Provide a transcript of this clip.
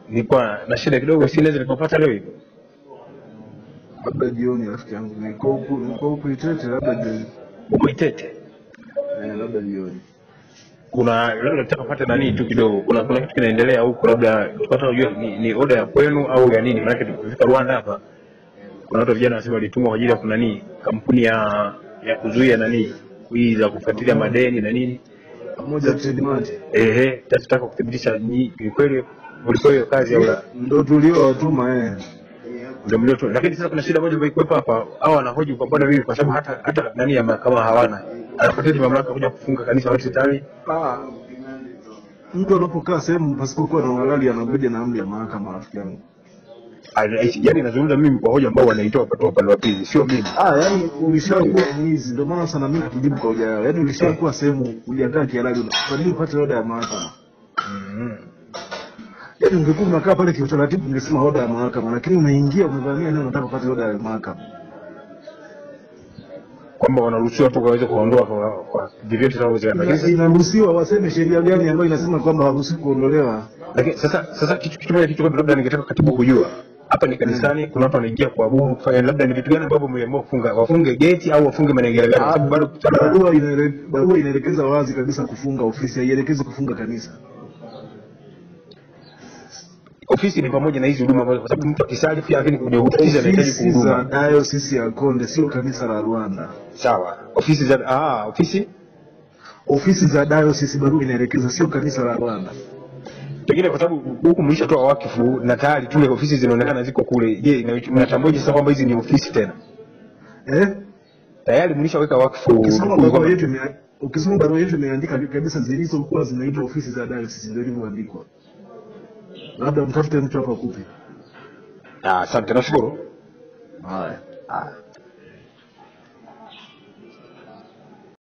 nilikuwa na shida kidogo, si naweza nikapata leo hivi. labda jioni, rafiki yangu, niko huku niko huku Itete, labda jioni, Uko Itete, eh, labda jioni. kuna labda nataka kupata nani tu kidogo, kuna kuna kitu kinaendelea huku, labda tupata kujua ni, ni oda ya kwenu au ya nini? Maana tukifika Rwanda hapa kuna watu vijana wanasema walitumwa kwa ajili ya kuna nini, kampuni ya ya kuzuia nani hii za kufuatilia madeni na nini. Pamoja Tedmart Ehe, sasa tutaka kuthibitisha ni ni kweli ulikuwa hiyo kazi au la. ndo tuliowatuma eh. ndio mlio tu. Lakini sasa kuna shida moja ambayo ikuwepo hapa, hao wanahoji kwa mbona mimi, kwa sababu hata hata nani ya mahakama hawana, anapoteza mamlaka kuja kufunga kanisa wote tayari. Ah, mtu anapokaa sehemu pasipokuwa na uhalali anakuja na amri ya mahakama, rafiki yangu. Yaani nazungumza mimi kwa hoja ambao wanaitoa kwa upande wa pili, sio mimi. Ah, yani ulishakuwa mwizi, ndio maana sana mimi kujibu kwa hoja yao. Yani ulishakuwa sehemu uliandaa kihalali, kwa nini upate oda ya mahakama? Yaani ungekuwa unakaa pale kiutaratibu, ungesema oda ya mahakama, lakini umeingia umevamia nini, unataka upate oda ya mahakama. Kwamba wanaruhusiwa tu waweze kuondoa kwa kwa vyovyote vinavyowezekana. Lakini Ina- Inaruhusiwa waseme sheria gani ambayo inasema kwamba haruhusiwi kuondolewa. lakini sasa sasa kitu kitu moja kitu kwamba labda ningetaka katibu kujua hapa ni kanisani, kuna watu wanaingia kuabudu kufanya, labda ni vitu gani ambavyo mliamua kufunga, wafunge geti au wafunge maengeleo gani? Kwa sababu bado Barua inaele- barua inaelekeza wazi kabisa kufunga ofisi, haielekezi kufunga kanisa. ofisi ni pamoja na hizi huduma ambazo, kwa sababu mtu akisali pia lakini kwenye ofisi anahitaji Ofisi za kuhuduma. dayosisi ya Konde, sio kanisa la Rwanda. Sawa, ofisi za ah, ofisi Ofisi za dayosisi, barua inaelekeza, sio kanisa la Rwanda. pengine kwa sababu huku mlishatoa wakifu na tayari tule ofisi zinaonekana ziko kule. Je, ina- mnatambuaje sasa kwamba hizi ni ofisi tena? Eh? Tayari mlishaweka wakfu Ukisoma kwamba- barua yetu ime- ukisoma barua yetu imeandika kabisa zilizokuwa zinaitwa ofisi za dayosisi, ndio ilivyoandikwa. Labda mtafute mtu hapa akupe. Ah, asante, nashukuru. Haya. Ah.